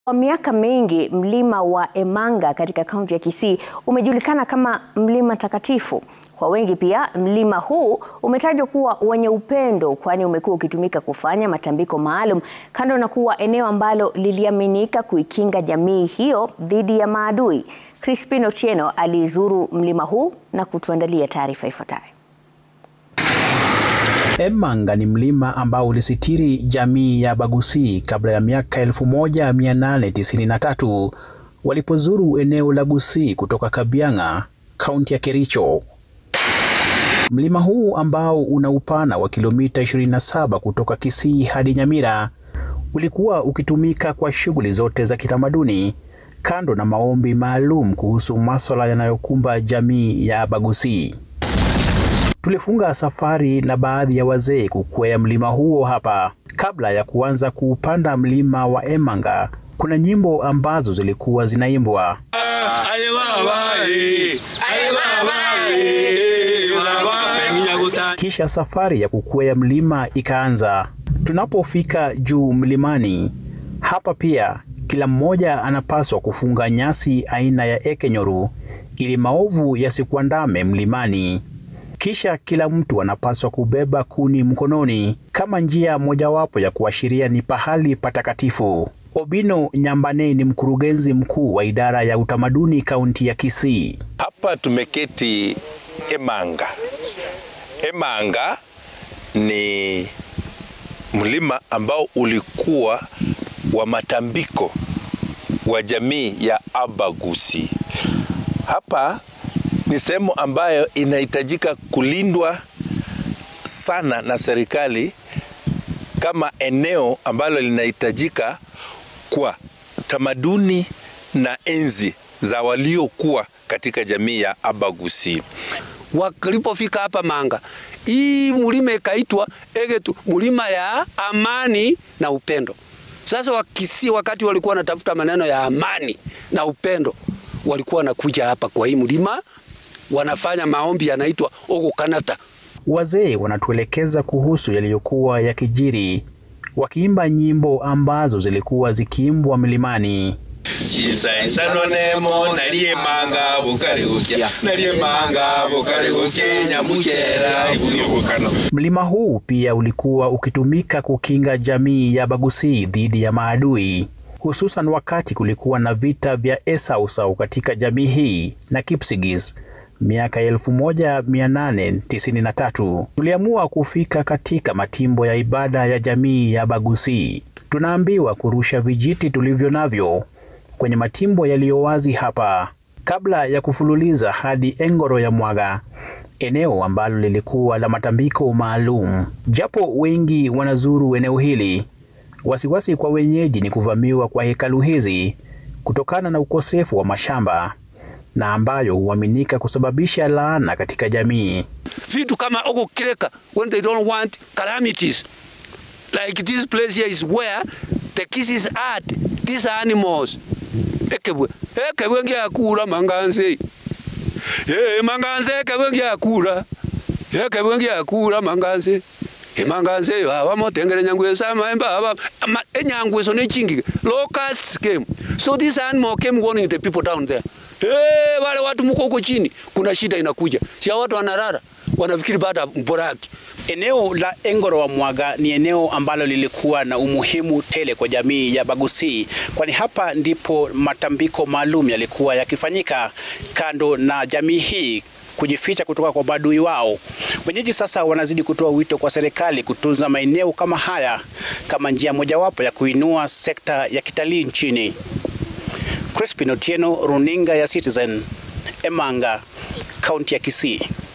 Kwa miaka mingi mlima wa Emanga katika kaunti ya Kisii umejulikana kama mlima takatifu. Kwa wengi pia mlima huu umetajwa kuwa wenye upendo kwani umekuwa ukitumika kufanya matambiko maalum kando na kuwa eneo ambalo liliaminika kuikinga jamii hiyo dhidi ya maadui. Crispin Otieno alizuru mlima huu na kutuandalia taarifa ifuatayo. Emanga ni mlima ambao ulisitiri jamii ya Bagusii kabla ya miaka 1893 walipozuru eneo la Gusii kutoka Kabianga, kaunti ya Kericho. Mlima huu ambao una upana wa kilomita 27 kutoka Kisii hadi Nyamira ulikuwa ukitumika kwa shughuli zote za kitamaduni kando na maombi maalum kuhusu masuala yanayokumba jamii ya Bagusii. Tulifunga safari na baadhi ya wazee kukwea mlima huo hapa. Kabla ya kuanza kuupanda mlima wa Emanga, kuna nyimbo ambazo zilikuwa zinaimbwa. Kisha safari ya kukwea mlima ikaanza. Tunapofika juu mlimani, hapa pia kila mmoja anapaswa kufunga nyasi aina ya ekenyoru ili maovu yasikuandame mlimani. Kisha kila mtu anapaswa kubeba kuni mkononi kama njia mojawapo ya kuashiria ni pahali patakatifu. Obino Nyambane ni mkurugenzi mkuu wa idara ya utamaduni kaunti ya Kisii. Hapa tumeketi Emanga. Emanga ni mlima ambao ulikuwa wa matambiko wa jamii ya Abagusi. Hapa ni sehemu ambayo inahitajika kulindwa sana na serikali kama eneo ambalo linahitajika kwa tamaduni na enzi za waliokuwa katika jamii ya Abagusi. Walipofika hapa Manga, hii mlima ikaitwa Egetu, mlima ya amani na upendo. Sasa Wakisii wakati walikuwa wanatafuta maneno ya amani na upendo, walikuwa wanakuja hapa kwa hii mlima wanafanya maombi yanaitwa Ogukanata. Wazee wanatuelekeza kuhusu yaliyokuwa yakijiri, wakiimba nyimbo ambazo zilikuwa zikiimbwa mlimani. Chisaisanonemo naliemanga bukarigukia naliemanga bukarigukia nyamukera ibuyobukano. Mlima huu pia ulikuwa ukitumika kukinga jamii ya Bagusii dhidi ya maadui hususan wakati kulikuwa na vita vya Esausau katika jamii hii na Kipsigis miaka 1893. Tuliamua kufika katika matimbo ya ibada ya jamii ya Bagusii. Tunaambiwa kurusha vijiti tulivyo navyo kwenye matimbo yaliyo wazi hapa kabla ya kufululiza hadi Engoro ya Mwaga, eneo ambalo lilikuwa la matambiko maalum. Japo wengi wanazuru eneo hili, wasiwasi kwa wenyeji ni kuvamiwa kwa hekalu hizi kutokana na ukosefu wa mashamba na ambayo huaminika kusababisha laana katika jamii. Vitu kama Ogukireka when they don't want calamities like this place here is where the kisses are these animals ekebwe ekebwe ngiakura manganze ye manganze ekebwe ngiakura ekebwe ngiakura manganze emanganze yo abamotengere nyangwe sama emba aba enyangwe so nechingi locusts came so this animal came warning the people down there hey, wale watu mko huko chini kuna shida inakuja si watu wanarara wanafikiri baada mboraki Eneo la Engoro wa Mwaga ni eneo ambalo lilikuwa na umuhimu tele kwa jamii ya Bagusii, kwani hapa ndipo matambiko maalum yalikuwa yakifanyika, kando na jamii hii kujificha kutoka kwa maadui wao. Wenyeji sasa wanazidi kutoa wito kwa serikali kutunza maeneo kama haya kama njia mojawapo ya kuinua sekta ya kitalii nchini. Crispin Otieno, runinga ya Citizen, Emanga, kaunti ya Kisii.